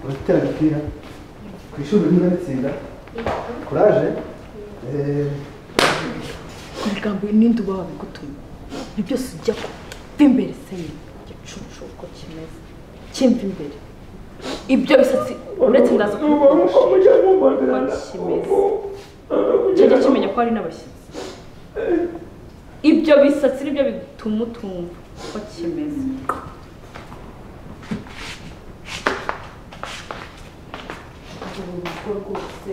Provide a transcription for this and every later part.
umupira ku ishuri urimo urabitsinda kuraje Eh, ibigango n'indi uba wabigutumye ibyo byose ujya ko va imbere seye gicucu uko kimeze kimva imbere ibyo bisatsi uretse ndaza kumubonye kimeze cyajya kimenya ko hari n'abashyitsi ibyo bisatsi nibyo bituma utumva uko kimeze ubu rugo rwose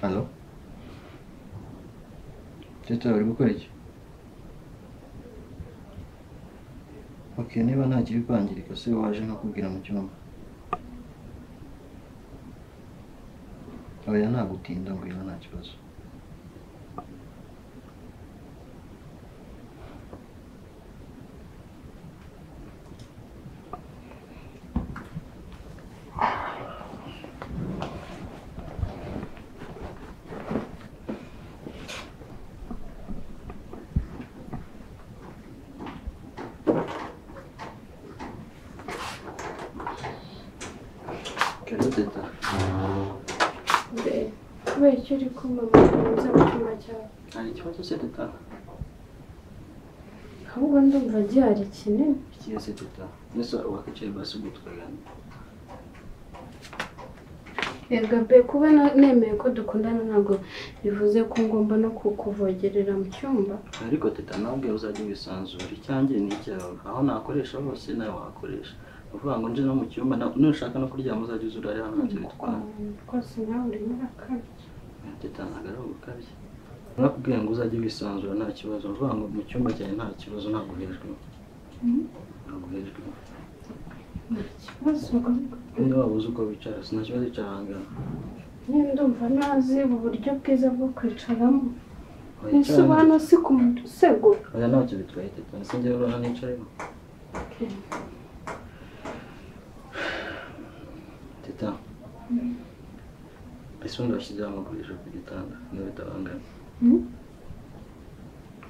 Halo? Teta bari gukora iki? Ok, niba nta kiri kwangirika se waje nkakubwira mu cyumba. Oya nta gutinda ngwino nta kibazo. Karibu teta. mbe kubera icyo uri kumamaza mu cyumba cyawe Hari ikibazo se teta? ahubwo ndumva gihari kinini Ikiye se teta? Nese wakicaye basi ubwo tukaganira. yego be kuba na- nemeye ko dukundana ntabwo bivuze ko ngomba no kukuvogerera mu cyumba Ariko teta nawe ubwe uzajya wisanzura icyanjye ni icyawe. Aho nakoresha hose nawe wakoresha. Ni ukuvuga ngo nje no mu cyumba na- nushaka no kuryama uzajya uzurare hano ntacyo bitwara. rwose nawe urimo urakabya Teta ntabwo ari ugukabya. Nakubwiye ngo uzajye wisanzura nta kibazo. Uvuga ngo mu cyumba cyawe nta kibazo ntabwo uhejwe. Ntabwo uhejwe. nta kibazo Niba waba uzi uko wicara si nta kibazo icara ahangana. nyine ndumva nazi uburyo bwiza bwo kwicaramo ese Wicara ubu hano. hano si ku musego Oya ntacyo bitwaye teta. Ese njyewe urabona nicayeho. Teta. Ese ubundi washyizeho amagurisho ku gitanda niba bitabangana.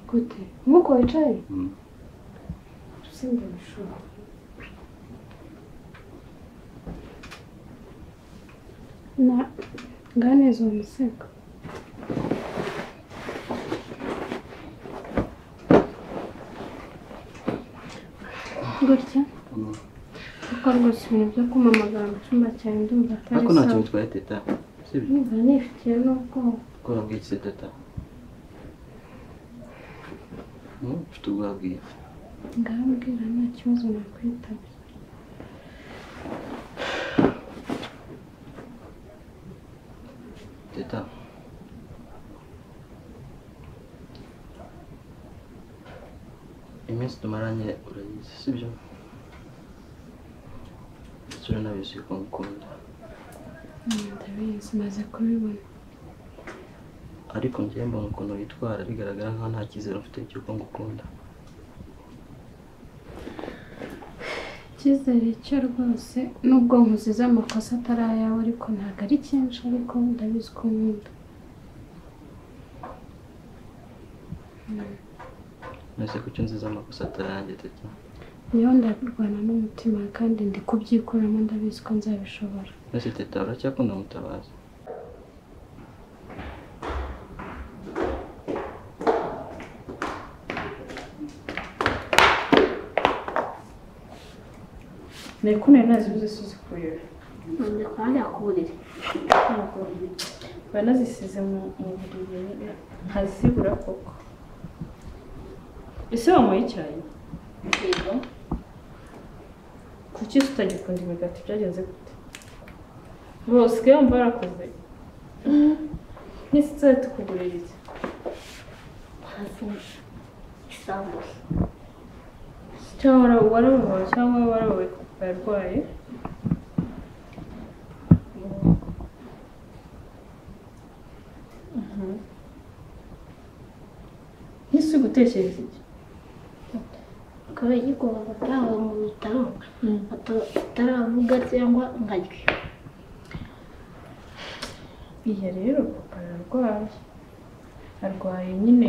gute nk'uko wicaye Mm. simba bishobora na nganeza uwo musego gutya Mm. kuko rwose ibintu byo kumamagara mu cyumba cyawe ndumva atari Ariko ntacyo sawa bitwaye teta. Sibyo. ndumva nifitiye n'ubwoba Ko wabwiye iki se teta? Mm, Ufite ubwo wabwiye. iki? ngambwira nta kibazo nakwitaba Teta. Iminsi tumaranye urayizi sibyo? Ndetse uranabizi ko ngukunda. ndabizi maze kubibona Ariko njyewe mbona ukuntu witwara bigaragara nkaho nta cyizere ufite cy'uko ngukunda. icyizere cyo rwose nubwo nkuzize amakosa atari ayawe ariko ntabwo ari cyinshi ariko ndabizi ko nkunda Nese ko icyo nziza amakosa atararangiye teta. niyo ndarwana n'umutima kandi ndi kubyikuramo ndabizi ko nzabishobora Nese teta uracyakunda mutabazi. nekuneye nazibuze suzikuye Ndakwangira ku buriri. mba nazisize mu mu buriri ntazibura koko ese wanyweye icyayi Yego. kuki tutagikunda imigati byagenze gute boswe wumva barakoze n'isi tuzajya tukugurira iki Hasi isambusa. cyangwa warababaye cyangwa warababaye kuko yarwaye Mhm. n'isi uri gutekereza iki Akaba yigomba gutanga mu bitaro ataravuga cyangwa nkarya. Iya rero papa ararwaye arwaye nyine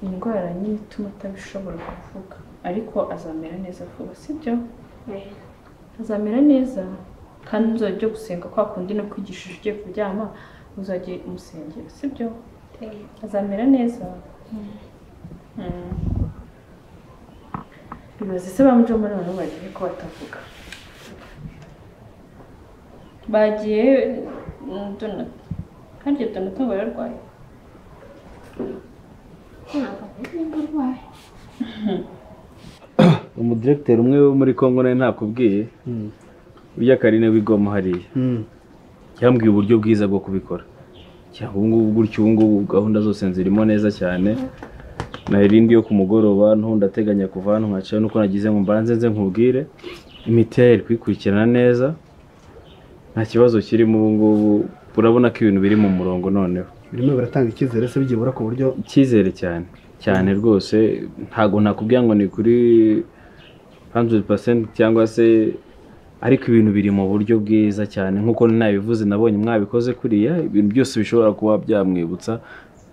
indwara nyine ituma atabishobora kuvuga ariko azamera neza vuba sibyo azamera neza kandi nzajya ujya gusenga kwa kundi no kwigishije ugiye kuryama uzajye umusengera sibyo azamera neza Mm. ibaze se bamuca muri bantu bagiye ko batavuga bagiye donata kandi iyo donata ngo yararwaye ntabwo ameze nk'urwaye umudiregiteri umwe wo muri congo nawe ntakubwiye ujya karine wigoma hariya yambwiye uburyo bwiza bwo kubikora Cyangwa ubu ngubu gutyo ubu ngubu gahunda zose zirimo neza cyane na irindi yo ku mugoroba ntundi ateganya kuva hano nkacayo nuko nagize ngo mbanze nze nkubwire imiti yayo iri kuyikurikirana neza nta kibazo kirimo ubu ngubu urabona ko ibintu biri mu murongo noneho birimo biratanga icyizere se byibura ku buryo icyizere cyane cyane rwose ntabwo nakubwira ngo ni kuri 100% cyangwa se ariko ibintu biri mu buryo bwiza cyane nk'uko nabivuze nabonye mwabikoze kuriya ibintu byose bishobora kuba byamwibutsa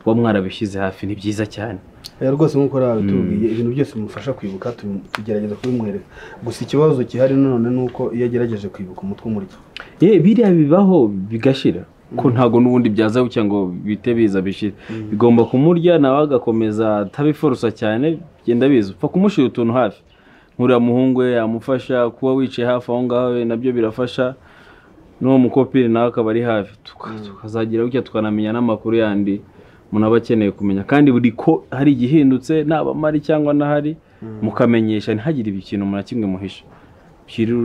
kuba mwarabishyize hafi ni byiza cyane Oya, rwose nk'uko rero babitubwiye ibintu byose bimufasha kwibuka tu- tugerageza kubimwereka gusa ikibazo gihari nanone ni uko iyo agerageje kwibuka umutwe umurya ye biriya bibaho bigashira ko ntabwo n'ubundi byaza gutya ngo bite biza bishire bigomba kumurya nawe agakomeza atabifurusa cyane genda biza upfa kumushyira utuntu hafi nk'uriya muhungu we yamufasha kuba wicaye hafi aho ngaho we nabyo birafasha n'uwo mukopiri nawe akaba ari hafi Tuka- tukazagira gutya tukanamenya n'amakuru yandi umuntu aba akeneye kumenya kandi buri ko hari igihindutse naba amari cyangwa n'ahari mukamenyesha ntihagire ikintu na kimwe muhisha kiri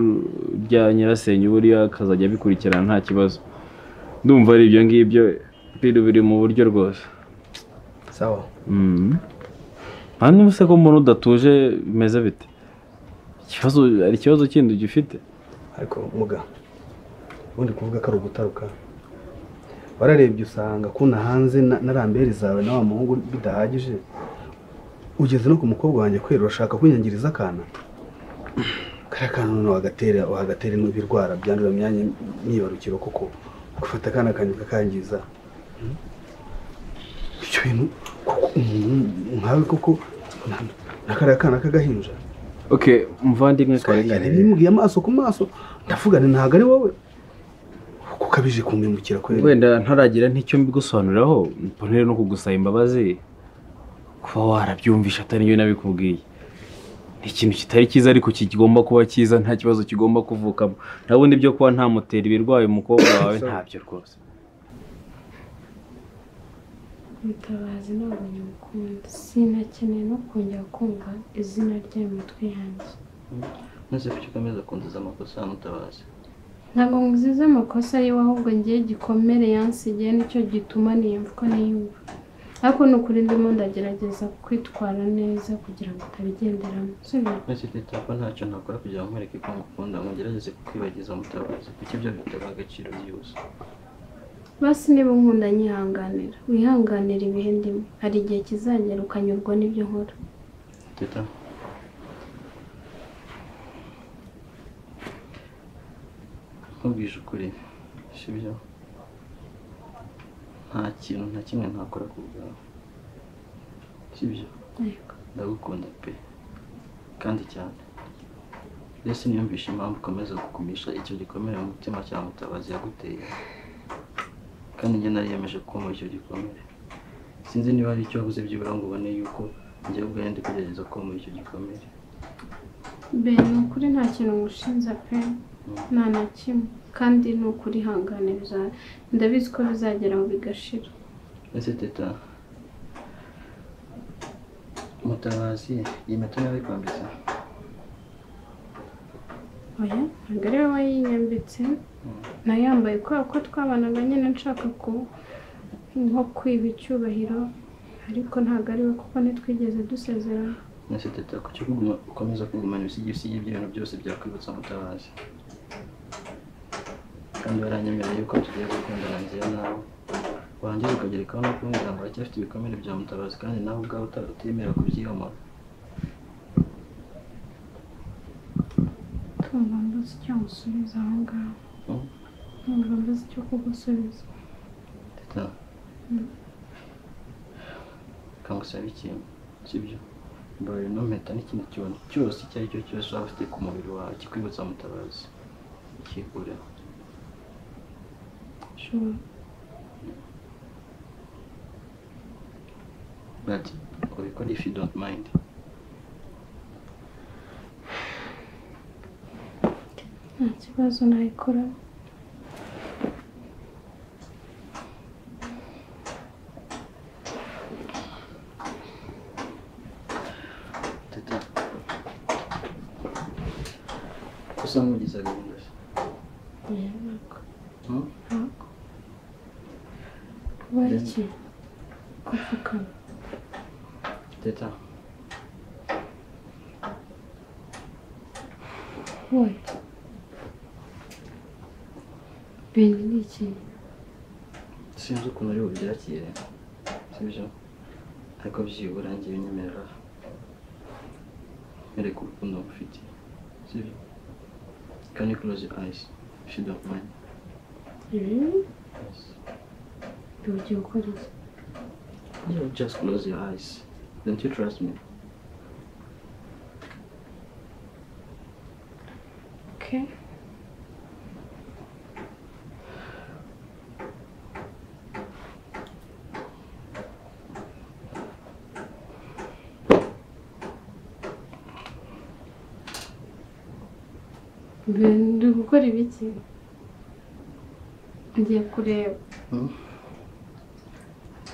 rya nyirasenge buriya akazajya abikurikirana nta kibazo ndumva ari ibyo ngibyo biri biri mu buryo rwose sawa nta n'ubu se ko umuntu udatuje bimeze bite ikibazo hari ikibazo kindi ugifite ariko muga ubundi kuvuga ko ari ugutaruka wararebye usanga kuna hanze na na ramberi zawe na wa muhungu bidahagije ugeze no ku mukobwa wanjye kwera urashaka kunyangiriza akana kariya kana none wagatera wagatera n'ibirwara byandura mu myanya myibarukiro kuko gufata akana kanjye ukakangiza Hmm? icyo bintu kuko umuntu nkawe koko na- na kariya kana k'agahinja oke muvandimwe karengane karengane bimugiye amaso ku maso ndavugane ntabwo ari wowe kuko ukabije kumpemukira kwera wenda ntaragira n'icyo mbigusobanuriraho mponere no kugusaba imbabazi kuba warabyumvisha atari njyewe nabikubwiye ni ikintu kitari cyiza ariko kigomba kuba cyiza nta kibazo kigomba kuvukamo ndabona ibyo kuba ntamutera ibirwaye umukobwa wawe ntabyo rwose mutabazi ntabwo nyamukunda sinakeneye no kongera kumva izina rye mu mitwe yanjye maze kuki ukomeza kunziza amakosa mutabazi ntabwo nzize amakosa yiwe ahubwo ngiye gikomere yansigiye nicyo gituma niyumva uko niyumva ariko ni ukuri ndimo ndagerageza kwitwara neza kugira ngo atabigenderamo sibyo maze teta ko ntacyo nakora kugira ngo nkwereke ko ngukunda ngo ngerageze kukwibagiza mutabazi kuki ibyo bitaba agaciro byihuse basi niba unkunda nyihanganira wihanganira ibihe ndimo hari igihe kizagera ukanyurwa n'ibyo nkora teta nkubwije ukuri sibyo nta kintu na kimwe ntakora ku bwawe sibyo Yego. ndagukunda pe kandi cyane mbese niyumvisha impamvu ukomeza gukumisha icyo gikomere mu mutima cya mutabazi yaguteye kandi njye nariyemeje kuma icyo gikomere sinzi niba hari icyo wabuze byibura ngo ubone yuko njye ubwawe ndi kugerageza kuma icyo gikomere be ni ukuri nta kintu ngushinja pe nta na kimwe kandi ni ukuri ihangane biza- ndabizi ko bizagera aho bigashira ese teta mutabazi iyi mpeta niba yikwambitse oya ntabwo ari wowe yinyambitse nayambaye kubera ko twabanaga nyine nshaka ku nko kwiba icyubahiro ariko ntabwo ari we kuko ntitwigeze dusezerana ese teta kuki kuguma ukomeza kugumana ibisigisigi by'ibintu byose byakwibutsa mutabazi kandi waranyemereye yuko tugiye gukundana nziza nawe warangiza ukagerekaho no kumbwira ngo aracyafite ibikomere bya mutabazi kandi nawe ubwawe uta- utemera kubyiyomora tumva mbuze icyo musubiza aho ngaho Mm. ntabwo mbuze icyo kugusubiza Teta kangusaba ikintu sibyo mbara ino mpeta n'ikindi kintu cyose icyo ari cyo cyose waba ufite ku mubiri wawe kikwibutsa mutabazi kikureho ushobora but ubikora if you don't mind nta kibazo nayikora teta usa nk'ugize agahinda se ntabwo hmm? ntabwo kuba ari iki gupfukama teta wowe bindi ni iki sinzi ukuntu uri bubyakire sibyo ariko byibura njye binyemerera mwereka urukundo ngufitiye sibyo can you close your eyes if you don't mind ibi yes. ugiye gukora iki you just close your eyes don't you trust me Okay. Ndi gukora ibiki ngiye kureba hmm?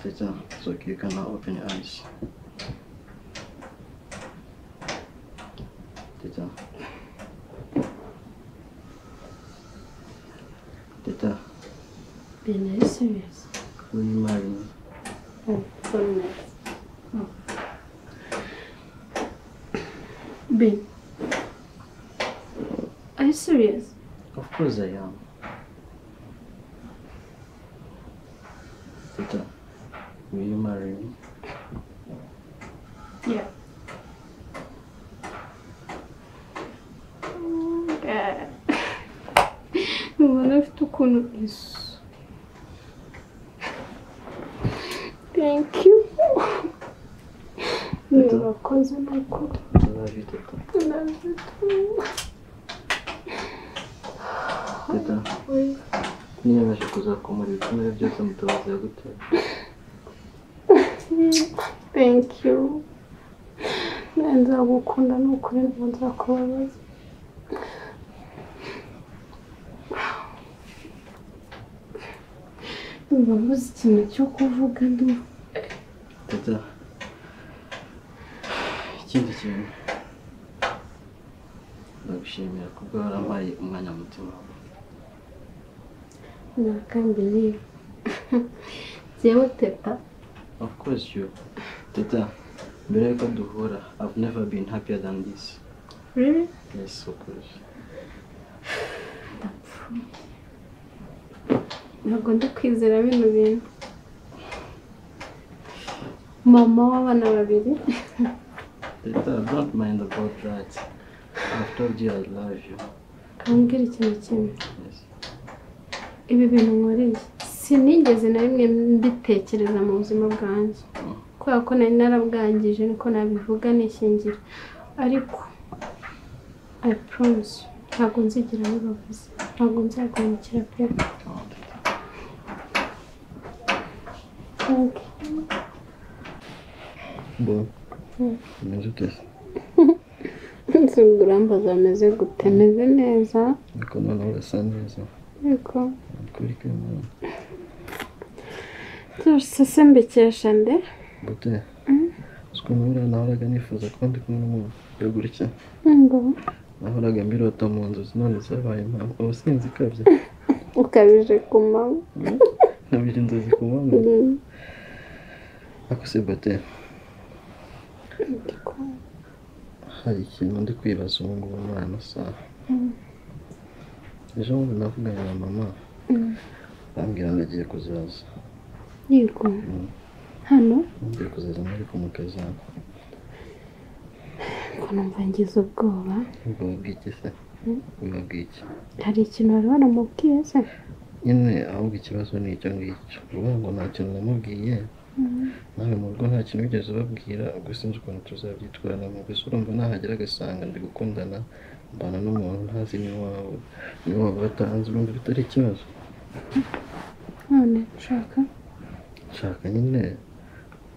Teta, it's okay you can now open your eyes Teta. Teta. bene serious Will you marry me? Ben, are you serious? Of course I am. Tita, will you marry me? Yeah. Mubona afite ukuntu isu. Thank you. Teta. Murakoze ni ukuri. I love you, Tita. Tita, niyemeje kuzakomora ibikomere byose mutabazi yaguteye. Thank you. Nzagukunda ni ukuri nzakubabaza. Ndumva mbuze ikintu cyo kuvuga ndumva Tita, ikindi kintu. Ndagushimira kubwo warampaye umwanya mu mutima wawe. nakambiriye njyewe teta Of course you. Tita, mbere yuko duhura, I've never been happier than this. rero Yes, of course. ntabwo ndi kwizera bino bintu mama w'abana babiri Teta, don't mind about that. I've told you I love you. kambwira ikintu kimwe Yes. ibi bintu nkoreye sinigeze na rimwe mbitekereza mu buzima bwanjye kubera ko nari narabwangije niko nabivuga nishingira ariko i promise you, ntabwo nzigera bibabuze ntabwo nzagurukira pe Oh, Teta. thank Bon. Umeze ute se? urambaza ameze gute meze neza Ariko noneho urasa neza. ariko Ukuri kw'Imana. byose se mbikesha nde Bute. Uzi ukuntu buriya nahoraga nifuza kuba ndi kumwe n'umuntu. Yagura iki? ngo Nahoraga mbirota mu nzozi none zabaye impamvu. Ubu sinzi ikabya. ukabije ku manywa Nabije inzozi ku mpamvu. Ako se Bute, hari ikintu ndi kwibaza ubu ngubu muri ano saha. Ejo bundi navuganye na mama. Bambwira ngo agiye kuzaza. yego hano Ngiye kuzaza muri ku mukazana. ngo numva ngize ubwoba Ubwo wabwiye iki se? Ubwo wabwiye iki? hari ikintu wari waramubwiye se nyine ahubwo ikibazo ni icyo ngicyo uvuga ngo nta kintu namubwiye nawe mu rugo nta kintu wigeze ubabwira ubwo sinzi ukuntu tuzabyitwaramo gusa urumva nahagera agasanga ndi gukundana mbana n'umuntu ntazi n'iwabo n'iwabo batanze urumva bitari ikibazo none ushaka nshaka nyine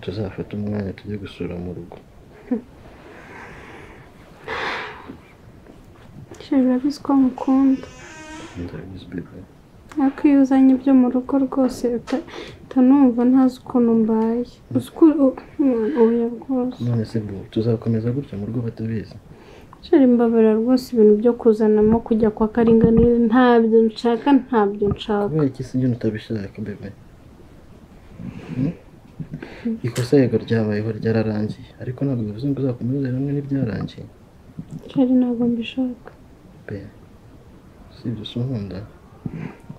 tuzafata umwanya tujye gusura mu rugo sha urabizi ko mukunda ndabizi bebe ariko iyo uzanye ibyo mu rugo rwose uta- utanumva ntazi ukuntu mbaye uzi ko u- mwana, oya rwose none se bu tuzakomeza gutya mu rugo batabizi shari mbabara rwose ibintu byo kuzanamo kujya kwa karinganire ntabyo nshaka ntabyo nshaka kubera iki si ibyo utabishaka bebe Hmm? ikosa yego ryabayeho ryararangiye ariko ntabwo bivuze ngo uzakomeze hamwe n'ibyarangiye shari ntabwo mbishaka be si ibyo usunkunda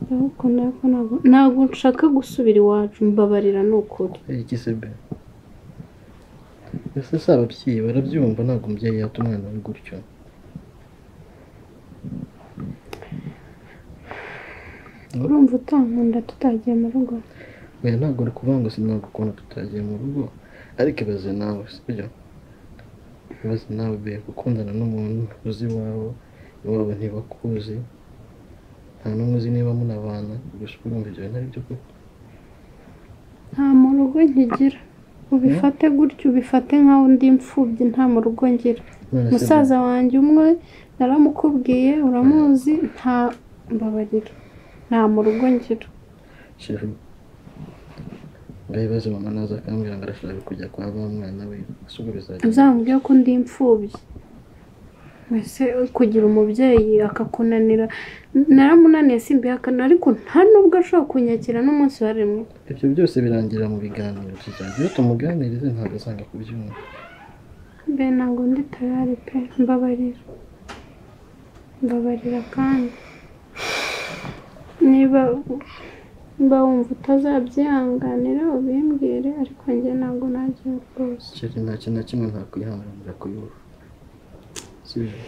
ndagukunda ariko ntabwo ntabwo nshaka gusubira iwacu mbabarira ni ukuri kubera iki se be mbese si ababyeyi barabyumva ntabwo umubyeyi yata umwana we gutyo urumva utankunda tutagiye mu rugo oya ntabwo uri kuvuga ngo sinabwo ukuntu tutagiye mu rugo ariko ibaze nawe sibyo ibaze nawe be gukundana n'umuntu uzi iwawe iwabo ntibakuzi nta n'umwe uzi niba munabana gusa uba urumva ibyo bintu ari byo koko nta mu rugo nkigira ubifate gutya ubifate nkaho ndi imfubyi nta mu rugo ngira None se musaza wanjye umwe naramukubwiye uramuzi nta mbabarira nta mu rugo ngira shefu ngaho ibibazo mama naza akambwira ngo arashaka kujya kwa ba mwana we gusa ubwo bizagenda uzamubwire ko ndi imfubyi mbese kugira umubyeyi akakunanira naramunaniye simbihakana ariko nta n'ubwo ashobora kunyakira n'umunsi wa rimwe ibyo byose birangira mu biganiro tuzajya iyo tumuganirize ntabwo azanga kubyumva mbe ntabwo ndi tayari pe mbabarira mbabarira kandi niba mba wumva utazabyihanganira ubimbwire ariko njye ntabwo nagiye rwose kera nta kintu na kimwe ntakwihanganira kuyumva si byo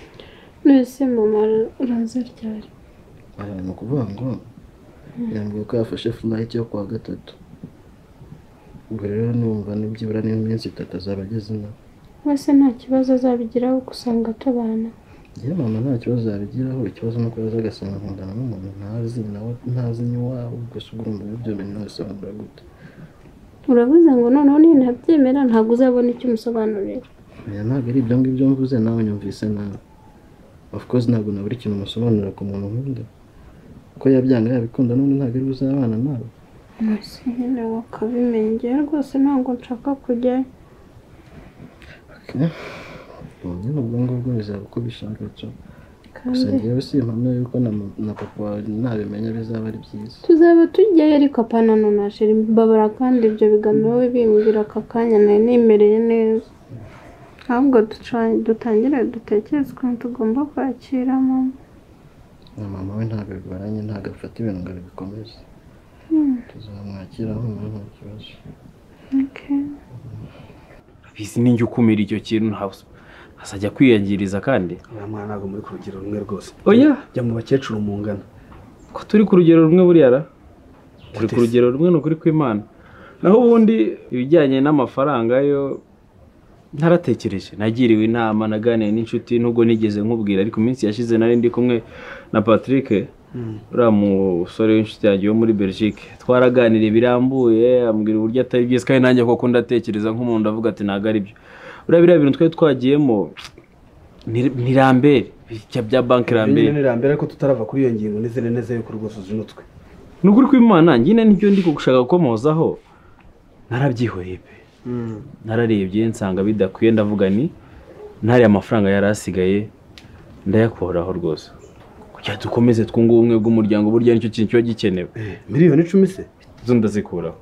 mwese mama uraza ryari Aha ni ukuvuga ngo yambwiye ko yafashe flight yo kuwa gatatu ubwo rero numva nibyibura n'iminsi itatu azaba ageze ino wese nta kibazo azabigiraho gusanga tubana yewe mama nta kibazo yabigiraho ikibazo ni uko yaza agasanga nkundana n'umuntu ntazi nawe ntazi n'iwabo gusa ubwo urumva ibyo bintu bisobanura gute urabuze ngo noneho ninabyemera ntabwo uzabona icyo umusobanurira oya ntabwo ari ibyo ngibyo mvuze nawe nyumvise nabi of course ntabwo nabura ikintu umusobanurira ku muntu nkunda ko yabyanga yabikunda none ntabwo ari buzabana nawe mwese nyine wakabimenya njyewe rwose ntabwo nshaka kujyayo ubu nyine ubwo ngubwo bizaba uko bishaka cyo gusa kandi ngewe si impamya yuko na, ma- na papa wawe nabimenya bizaba ari byiza tuzaba tujyayo ariko apanano na sheri mbabara kandi ibyo biganiro we bimbwira aka kanya nari nimereye neza ahubwo duca- dutangire dutekereze ukuntu tugomba kwakira mama na mama we ntabwo bigoranye ntabwo afata ibintu ngo bikomeze tuzamwakira aho umuntu nta kibazo Okay. bizi ni njye ukumira icyo kintu ntabwo azajya kwiyangiriza kandi uriya mwana ntabwo muri ku rugero rumwe rwose oya jya mu bakecuru mungana ko turi ku rugero rumwe buriya ra turi Ute se? ku rugero rumwe ni ukuri kw'imana naho ubundi ibijyanye n'amafaranga yo ntaratekereje nagiriwe inama naganiye n'inshuti nubwo nigeze nkubwira ariko iminsi yashize nari ndi kumwe na Patrick uriya musore w'inshuti yanjye wo muri Belgique twaraganiriye birambuye ambwira uburyo atari byiza kandi nanjye koko ndatekereza nk'umuntu ndavuga ati ntabwo ari byo buriya biriya bintu twari twagiyemo ni- ni rambere bijya bya banki Iyo rambere nyine ni irambere ariko tutarava kuri iyo ngingo n'izindi neza yuko rwose uzinutwe ni ukuri kw'imana nyine n'ibyo ndi gushaka gukomozaho narabyihoreye pe nararebye nsanga bidakwiye ndavuga ni ntariya mafaranga yari asigaye ndayakuraho rwose kugira dukomeze twunge ubumwe bw'umuryango burya nicyo kintu kiba gikenewe Eh, miliyoni icumi se zo ndazikuraho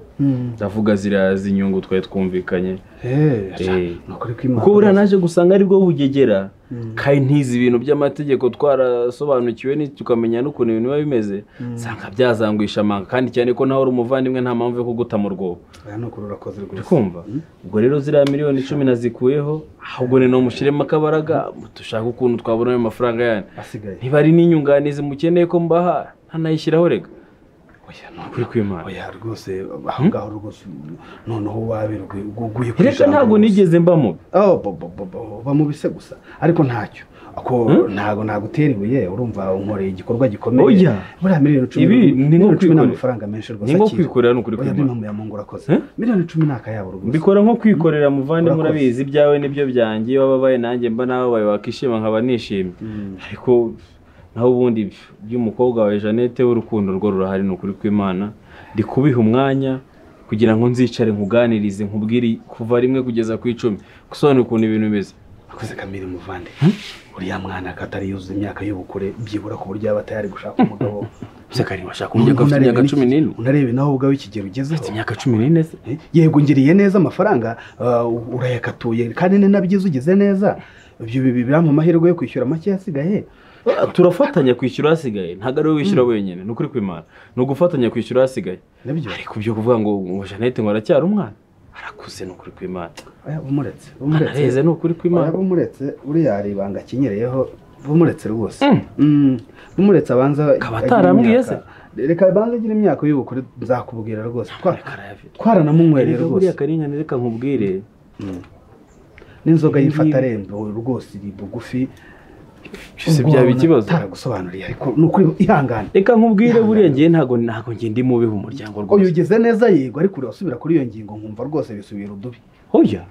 ndavuga ziriya z'inyungu twari twumvikanye Eh, Eh. ni ukuri kw'imana kuko buriya naje gusanga aribwo bugegera Mm. kandi ntizi ibintu by'amategeko twarasobanukiwe ni- tukamenya n'ukuntu ibintu biba bimeze nsanga byazanguisha amanga kandi cyane ko nawe uri umuvandimwe nta mpamvu yo kuguta mu rwobo aya ni ukuri urakoze uri rwose kumva ubwo rero ziriya miliyoni icumi nazikuyeho ahubwo ni mushyiremo akabaraga dushaka ukuntu twabona ayo mafaranga yanyu asigaye niba ari n'inyunganizi mukeneye ko mbaha ntanayishyiraho rega oya ukuri kw'imana oya rwose aho ngaho rwose noneho wabirwe uguye ku reka ijambo ntabwo gusa. nigeze mba mubi Oh, bo- bo- bo- bo- uba mu bise gusa ariko ntacyo ako ntago nagutera ibuye urumva unkoreye igikorwa gikomeye Oya. buriya miliyoni cumi Ibi ni nko miliyoni cumi ni kwikorera. amafaranga menshi rwose Ni nko akiri. kwikorera ni ukuri Oya, kw'Imana. n'impamvu ya mungu urakoze Eh? miliyoni cumi ni akayabo rwose mbikora nko kwikorera muvandimwe Urakoze. urabizi ibyawe nibyo byanjye iyo wababaye nanjye mba nababaye wakishima nkaba nishimye ariko naho ubundi by'umukobwa wawe jeannette w'urukundo rwo rurahari ni ukuri kw'imana ndi kubiha umwanya kugira ngo nzicare nkuganirize nkubwire kuva rimwe kugeza ku icumi gusobanura ukuntu ibintu bimeze akoze kamiri muvande uriya mwana katari yuzuza imyaka y'ubukure byibura ku buryo yaba atari gushaka umugabo seka niba ashaka umugabo afite imyaka cumi n'ine unarebe nawe ubwawe ikigero afite ugezeho imyaka cumi n'ine se Eh, yego ngiriye neza amafaranga ah, urayakatuye kandi ni nabyiza ugize neza ibyo bibi birampa amahirwe yo kwishyura make asigaye Ah, turafatanya kwishyura hasigaye ntabwo ari wowe wishyura wenyine ni ukuri kw'imana ni ugufatanya kwishyura hasigaye nabyo ariko byo kuvuga ngo ngo jeannette ngo aracyari umwana arakuze ni ukuri kw'imana Oya, bumuretse bumuretse araheze ni ukuri Oya, kw'imana bumuretse uriya ari ibanga akinyereyeho bumuretse rwose Mm. Mm, bumuretse abanza Akaba atarambwiye agire imyaka- reka abanza agire imyaka y'ubukure nzakubwira rwose Twa- Ariko arayafite twaranamunywereye rero rwose buriya karengane reka nkubwire n'inzoga Ibi yifata ngibi. rembo rwose iri bugufi Byose Ubwo byaba wabona ikibazo. utaragusobanuriye ariko ni ukuri ihangane reka nkubwire buriya ngewe ntabwo ntabwo ngiye ndi mubi mu muryango uyu rwose ugeze neza yego ariko urasubira kuri iyo ngingo nkumva rwose bisubira udubi hoya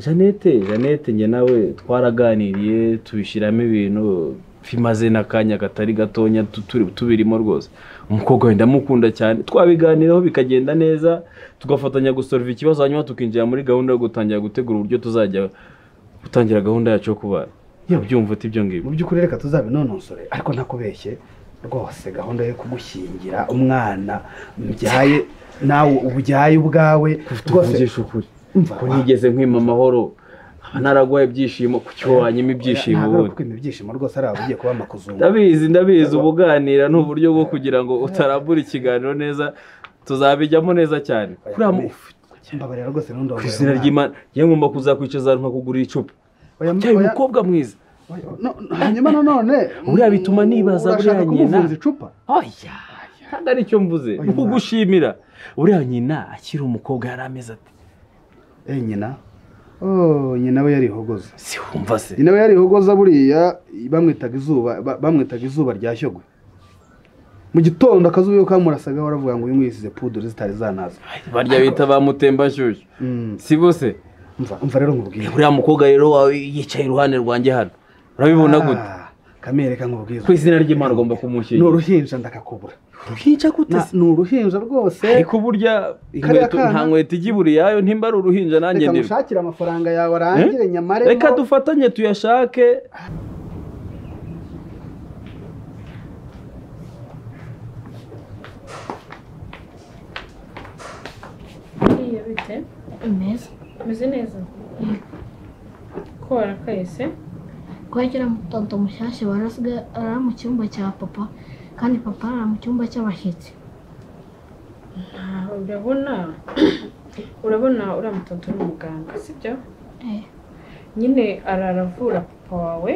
jeannette jeannette njye nawe twaraganiriye tubishyiramo ibintu bimaze n'akanya katari gatonya tu- turi- tubirimo rwose umukobwa we ndamukunda cyane twabiganiraho bikagenda neza tugafatanya gusorova ikibazo hanyuma tukinjira muri gahunda yo gutangira gutegura uburyo tuzajya gutangira gahunda yacu yo kubara yaba ubyumva uti ibyo ngibyo mu by'ukuri reka tuzabinonosore ariko ntakubeshye rwose gahunda yo kugushyingira umwana mbyaye nawe ubyaye ubwawe rwose tuvugisha ukuri umva ko nigeze nkwima amahoro nkaba naragwaye ibyishimo ku cyo wanyima ibyishimo ntabwo ari ubundi ukwima ibyishimo rwose ari abagiye kuba amakuzungu ndabizi ndabizi ubuganira ni uburyo bwo kugira ngo utarambura ikiganiro neza tuzabijyamo neza cyane kuri hano mbabarira rwose n'undi ku izina ry'imana yewe ngomba kuzakwicaza ahantu nkakugurira icupa cyari umukobwa mwiza hanyuma nanone Buriya bituma nibaza buriya urashaka nyina. kumuvunza icupa oya ntabwo ari cyo mvuze ni Oya, ukugushimira uriya nyina akiri umukobwa yari ameze ati eh nyina oh nyina we yarihogoza si wumva se nyina we yarihogoza buriya bamwitaga izuba ba- bamwitaga izuba rya shyogwe mu gitondo akazuba iyo kamurasaga waravuga ngo uyu mwisize pudure zitari zanaza barya bita ba mutembashyushyu Mm, si bose umva umva rero nkubwire uriya mukobwa rero wawe yicaye iruhande rwanjye hano urabibona gute Ah, kamere reka nkubwire ku izina ry'imana ugomba ni kumushyingira uruhinja ndakakubura uruhinja gute Na- se ni uruhinja rwose ariko burya kariya inkweto kana- nta nkweto ijya iburiyayo ntimba ari uruhinja nanjye reka ndi mushakire amafaranga yawe arangire nyamare reka dufatanye tuyashake buriya bite neza umeze neza ko warakaye se kwegera tonto mushyashya barasigaye arara mu cyumba cya papa kandi papa arara mu cyumba cy'abashyitsi Ah, urabona urabona uriya mutonto ni umuganga sibyo Eh. nyine arara avura papa wawe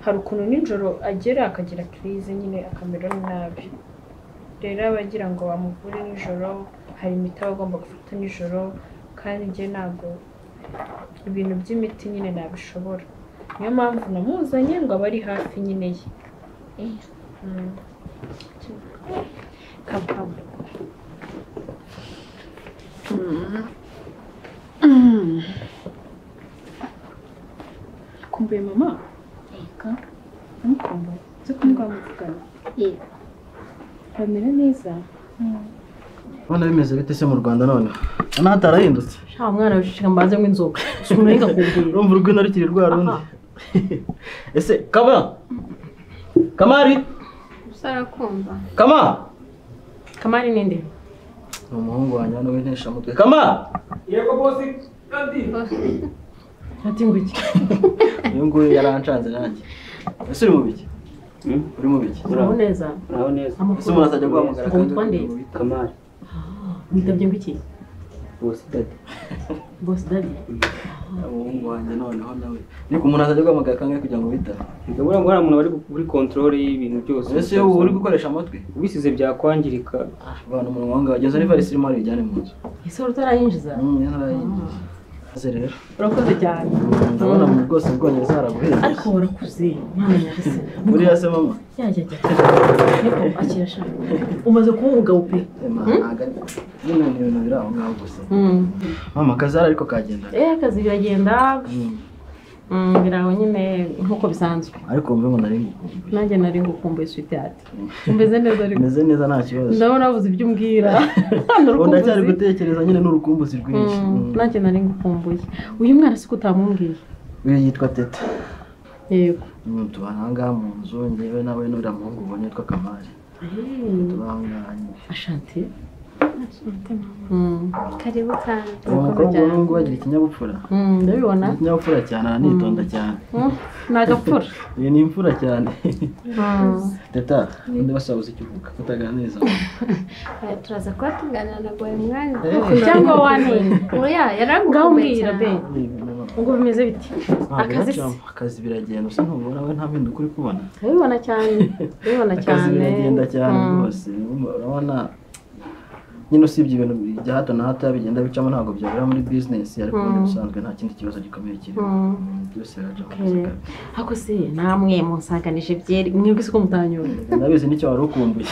hari ukuntu nijoro agera akagira kirize nyine akamera nabi rero aba agira ngo bamuvure nijoro hari imiti aba agomba gufata nijoro kandi njye ntabwo ibintu by'imiti nyine nabishobora niyo mpamvu namuzanye ngo abe ari hafi nyine ye Eh. Mm. Come, come. kumbuye mama Yego. ntukumbuye uzi ko mbwa muvugana Yego. bamera neza None bimeze bite se mu Rwanda none? Hano hatarahindutse. nta mwana wicishije mbanze ngo inzoga ukuntu yigakubwira Urumva urwino rukiri rwa rundi. Aha. Ese kama? Kamari? gusa arakumva Kama? kamari ninde Ni umuhungu wanjye hano w'inteshamutwe. Kama? ati ngo iki Uyu nguyu yaranshanze nanjye. Ese uri mu biki? Uri mu biki? uraho neza Uraho neza. Ese umuntu azajya guhamagara Ngo witwa nde? Kamari. witabye ngo iki bose dadi bosi dadi umuhungu wanjye noneho nawe ariko umuntu azajya guhamagara kangahe kugira ngo bitane ndabona ngo hari umuntu bari kuri kontorore y'ibintu byose ese ubu uri gukoresha amatwi ubisize byakwangirika abantu umunwa wangawe ageza n'ivarisi irimo bayijyane mu nzu ese wari utarayinjiza Mm, yarayinjiye. maze rero urakoze cyane ndabona mu bwose bwongereza haraguhenze ariko warakuze mwana nyagasani buriya se mama yajya ajya niko akira ashaka umaze kuba umugabo pe nyine ni ibintu biri aho ngaho gusa mama akazara ariko kagenda eh akazi biragenda Mm, biraho nyine nk'uko bisanzwe ariko wumve ngo nari ngukumbuye nanjye nari ngukumbuye switi hati umeze neza ariko meze neza nta kibazo ndabona wabuze ibyo umbwira ubu ndacyari n'urukumbuzi gutekereza nyine n'urukumbuzi rwinshi Mm, Mm. nanjye nari ngukumbuye uyu mwana si ko utamumbwiye uyu yitwa teta yego Mm, tubana aha ngaha mu nzu ngewe nawe n'uriya muhungu ubonye yitwa kamari tuba aha ngaha nyine ashante karibu kandi uwo mukobwa ubu ngubu agira ikinyabupfura ndabibona Agira ikinyabupfura cyane aranitonda cyane Mm, ni agapfura iyi ni imfura cyane Mm. teta undi basabuze icyo uvuga utaganiriza Eh, turaza kuba tuganira na buri mwanya cyangwa wanenye oya ngaho yaragukumbuye umbwira be cyane ngo bimeze biti akazi akazi se akazi biragenda usa ntubona we nta bindi ukuri kubona ndabibona cyane ndabibona cyane akazi biragenda cyane Mm. rwose urabona nyine usibye ibintu bya hato na hato bigenda bicamo ntabwo byabura muri bizinesi ariko ubundi bisanzwe nta kindi kibazo gikomeye kirimo Mm. Mm, byose birajya mu Okay. ariko se namwe munsanganije byeri mwebwe siko mutanyura ndabizi nicyo wari ukumbuye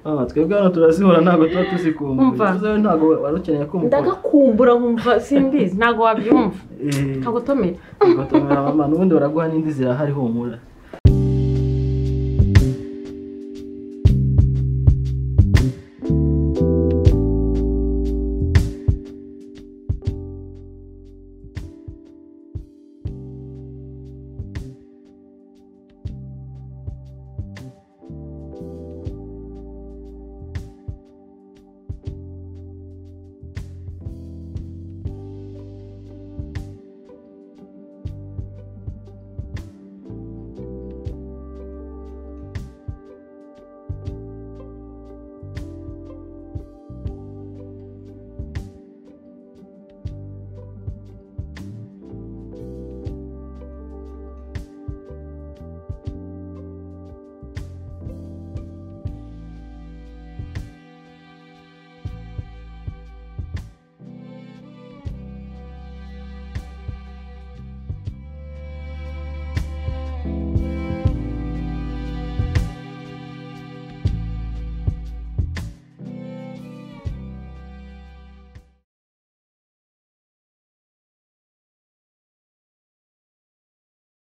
mama twebwe hano turazihura ntabwo tuba tuzikumbuye Umva. tuzi wowe ntabwo wari ukeneye kumva ndagakumbura nkumva simbizi ntabwo wabyumva Eh, ntabwo tomera ugatumira mama n'ubundi baraguha n'indi zirahari humura